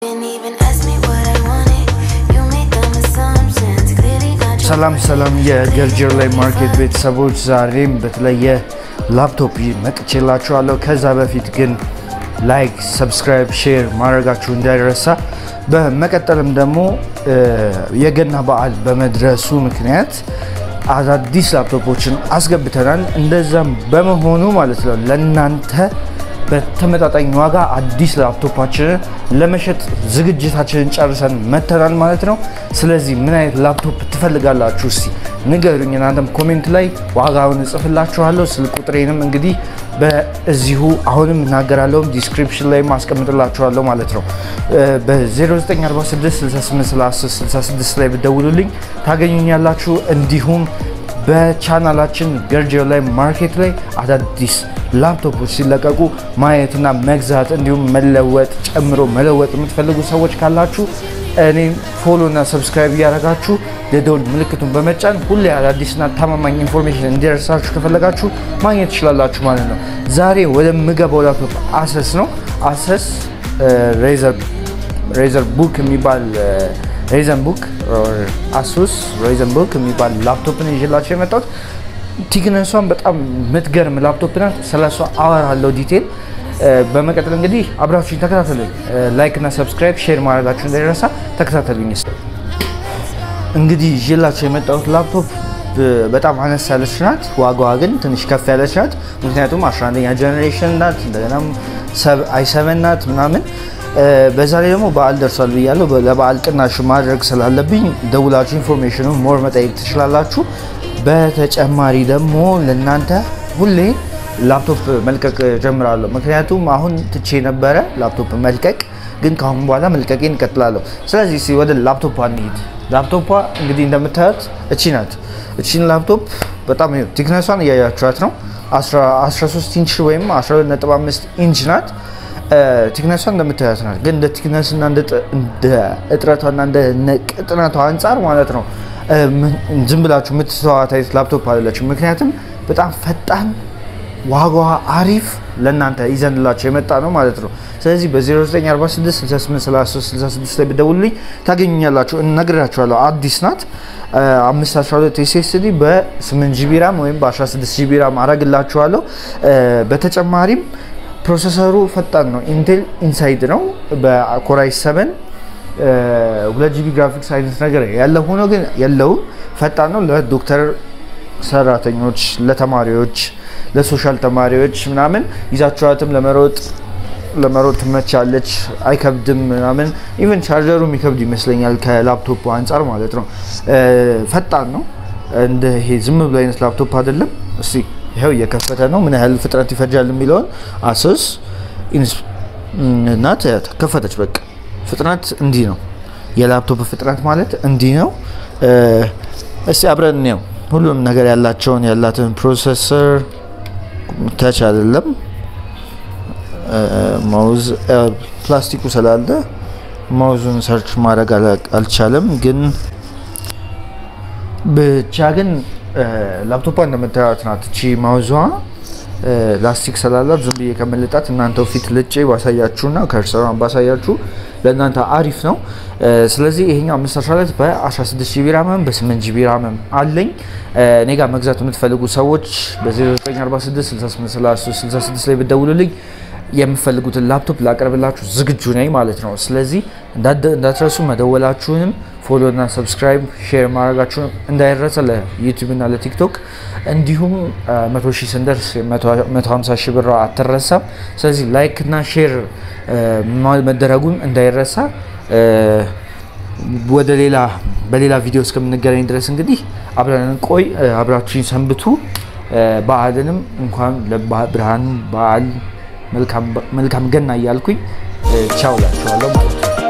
Didn't even ask me what I wanted. You made them assumptions. Clearly not your ሰላም ሰላም የገርጀር ላይ ማርኬት ቤተሰቦች ዛሬም በተለየ ላፕቶፕ መጥቼላችኋለሁ። ከዛ በፊት ግን ላይክ፣ ሰብስክራይብ፣ ሼር ማድረጋችሁ እንዳይረሳ። በመቀጠልም ደግሞ የገና በዓል በመድረሱ ምክንያት አዳዲስ ላፕቶፖችን አስገብተናል። እንደዛም በመሆኑ ማለት ነው ለእናንተ በተመጣጣኝ ዋጋ አዲስ ላፕቶፓችንን ለመሸጥ ዝግጅታችንን ጨርሰን መተናል ማለት ነው። ስለዚህ ምን አይነት ላፕቶፕ ትፈልጋላችሁ? እስቲ ንገሩኝ። እናንተም ኮሜንት ላይ ዋጋውን እጽፍላችኋለሁ። ስልክ ቁጥሬንም እንግዲህ በዚሁ አሁንም እናገራለሁ ዲስክሪፕሽን ላይ ማስቀምጥላችኋለሁ ማለት ነው። በ0946683666 ላይ ብደውሉልኝ ታገኙኛላችሁ። እንዲሁም በቻናላችን ገርጀር ላይ ማርኬት ላይ አዳዲስ ላፕቶፖች ሲለቀቁ ማየትና መግዛት እንዲሁም መለወጥ ጨምሮ መለወጥ የምትፈልጉ ሰዎች ካላችሁ እኔም ፎሎ እና ሰብስክራይብ እያደረጋችሁ የደውል ምልክቱን በመጫን ሁሌ አዳዲስና ታማማኝ ኢንፎርሜሽን እንዲደርሳችሁ ከፈለጋችሁ ማግኘት ትችላላችሁ ማለት ነው። ዛሬ ወደ ምገባው ላፕቶፕ አሰስ ነው። አሰስ ሬዘር ቡክ የሚባል ሬዘን ቡክ አሱስ ሬዘን ቡክ የሚባል ላፕቶፕን ይዤላቸው የመጣሁት ቲክነሷን በጣም የምትገርም ላፕቶፕ ናት። ስለሷ አወራለሁ ዲቴል። በመቀጠል እንግዲህ አብራችሁኝ ተከታተሉኝ። ላይክ እና ሰብስክራይብ ሼር ማድረጋችሁ እንዳይረሳ ተከታተሉኝ። እንግዲህ ይዤላቸው የመጣሁት ላፕቶፕ በጣም አነስ ያለች ናት። ዋጋዋ ግን ትንሽ ከፍ ያለች ናት። ምክንያቱም 11ኛ ጀኔሬሽን ናት። እንደገናም አይሰቨን ናት ምናምን በዛ ላይ ደግሞ በዓል ደርሷል ብያለሁ። ለበዓል ቅናሽ ማድረግ ስላለብኝ ደውላችሁ ኢንፎርሜሽኑ ሞር መጠየቅ ትችላላችሁ። በተጨማሪ ደግሞ ለእናንተ ሁሌ ላፕቶፕ መልቀቅ ጀምራለሁ። ምክንያቱም አሁን ትቼ ነበረ ላፕቶፕ መልቀቅ፣ ግን ከአሁን በኋላ መልቀቄን እቀጥላለሁ። ስለዚህ እስኪ ወደ ላፕቶፕ እንሂድ። ላፕቶፓ እንግዲህ እንደምታዩት እቺ ናት። እቺን ላፕቶፕ በጣም ቲክነሷን እያያችኋት ነው። 13 ኢንች ወይም 12.5 ኢንች ናት። ቲክነሷ እንደምታዩት ናት። ግን እንደ ቲክነስና እንደ እጥረቷና እንደ ቅጥነቷ አንጻር ማለት ነው ዝም ብላችሁ የምትተዋት አይነት ላፕቶፕ አይደለችም። ምክንያቱም በጣም ፈጣን ዋጋዋ አሪፍ ለእናንተ ይዘንላቸው የመጣ ነው ማለት ነው። ስለዚህ በ0946683366 ላይ ብደውሉልኝ ታገኙኛላችሁ። እነግራችኋለሁ። አዲስ ናት። 512 ኤስኤስዲ በ8 ጂቢ ራም ወይም በ16 ጂቢ ራም አረግላችኋለሁ። በተጨማሪም ፕሮሰሰሩ ፈጣን ነው። ኢንቴል ኢንሳይድ ነው በኮራይ 7 ሁለት ጂቢ ግራፊክስ አይነት ነገር ያለ ሆኖ ግን የለውም። ፈጣን ነው። ለዶክተር ሰራተኞች፣ ለተማሪዎች፣ ለሶሻል ተማሪዎች ምናምን ይዛችኋትም ለመሮጥ ለመሮጥ ትመቻለች። አይከብድም ምናምን ኢቨን ቻርጀሩ የሚከብድ ይመስለኛል ከላፕቶፑ አንጻር ማለት ነው። ፈጣን ነው። እንደ ይሄ ዝም ብሎ አይነት ላፕቶፕ አይደለም። እስቲ ይኸው እየከፈተ ነው። ምን ያህል ፍጥነት ይፈጃል የሚለውን አስስ ናት። ከፈተች በቃ ፍጥነት እንዲህ ነው። የላፕቶፕ ፍጥነት ማለት እንዲህ ነው። እስቲ አብረን ነው ሁሉም ነገር ያላቸውን ያላትን ፕሮሰሰር ተች አይደለም ማውዝ ፕላስቲኩ ስላለ ማውዙን ሰርች ማድረግ አልቻለም። ግን ብቻ ግን ላፕቶፓ እንደምታዩት ናት። እቺ ማውዟ ላስቲክ ስላላት ዝም ብዬ ከመልጣት እናንተው ፊት ልጬ ባሳያችሁና ከርሰሯን ባሳያችሁ ለእናንተ አሪፍ ነው። ስለዚህ ይሄኛው 512 በ16 ጂቢ ራምም በ8 ጂቢ ራምም አለኝ። እኔ ጋር መግዛት የምትፈልጉ ሰዎች በ0946683366 ላይ ብደውሉልኝ የምፈልጉትን ላፕቶፕ ላቀርብላችሁ ዝግጁ ነኝ ማለት ነው። ስለዚህ እንዳትረሱ መደወላችሁንም ፎሎ እና ሰብስክራይብ ሼር ማድረጋችሁን እንዳይረሳ ለዩቲዩብ እና ለቲክቶክ እንዲሁም መቶ ሺህ ስንደርስ 150 ሺህ ብር አትረሳም። ስለዚህ ላይክ እና ሼር መደረጉን እንዳይረሳ። ወደ ሌላ በሌላ ቪዲዮ እስከምንገናኝ ድረስ እንግዲህ አብረን ቆይ አብራችሁኝ ሰንብቱ። በዓልንም እንኳን ለብርሃን በዓል መልካም ገና እያልኩኝ ቻው ላችኋለሁ ማለት ነው።